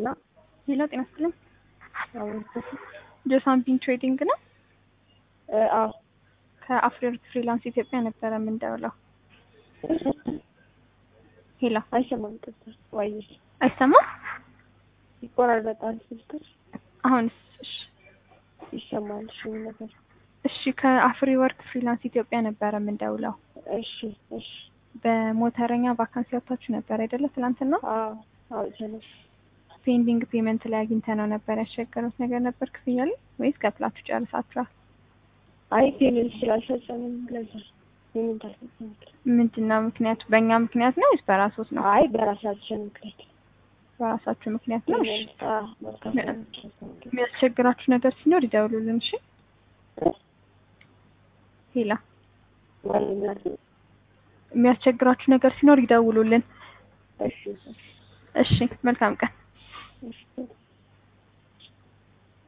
ሄሎ ሄሎ ጤና ይስጥልኝ። አዎ ጆሳምፒን ትሬዲንግ ነው። እ አዎ ከአፍሪወርክ ፍሪላንስ ኢትዮጵያ ነበረ የምንደውለው። ሄሎ አይሰማም። ቅርታ ወይ አይሰማም? ይቆራረጣል ስልክሽ። አሁንስ? እሺ ይሰማል። እሺ ምን ነበር? እሺ ከአፍሪ ወርክ ፍሪላንስ ኢትዮጵያ ነበረ የምንደውለው። እሺ እሺ በሞተረኛ ቫካንሲ ወጥታችሁ ነበር አይደለ? ትናንትና አዎ አዎ ተነሽ ፔንዲንግ ፔመንት ላይ አግኝተ ነው ነበር ያስቸገሩት ነገር ነበር ክፍያ ላይ ወይስ ከፍላችሁ ጨርሳችኋል? አይ ፔሜንት ስላልፈጸምን ለዛ ፔሜንት አልፈጸምን። ምንድን ነው ምክንያቱ? በእኛ ምክንያት ነው ወይስ በራሶት ነው? አይ በራሳችን ምክንያት በራሳችሁ ምክንያት ነው። እሺ ፔሜንት አዎ መካፈል የሚያስቸግራችሁ ነገር ሲኖር ይደውሉልን። እሺ ሄላ ማለት የሚያስቸግራችሁ ነገር ሲኖር ይደውሉልን። እሺ እሺ መልካም ቀን። እሺ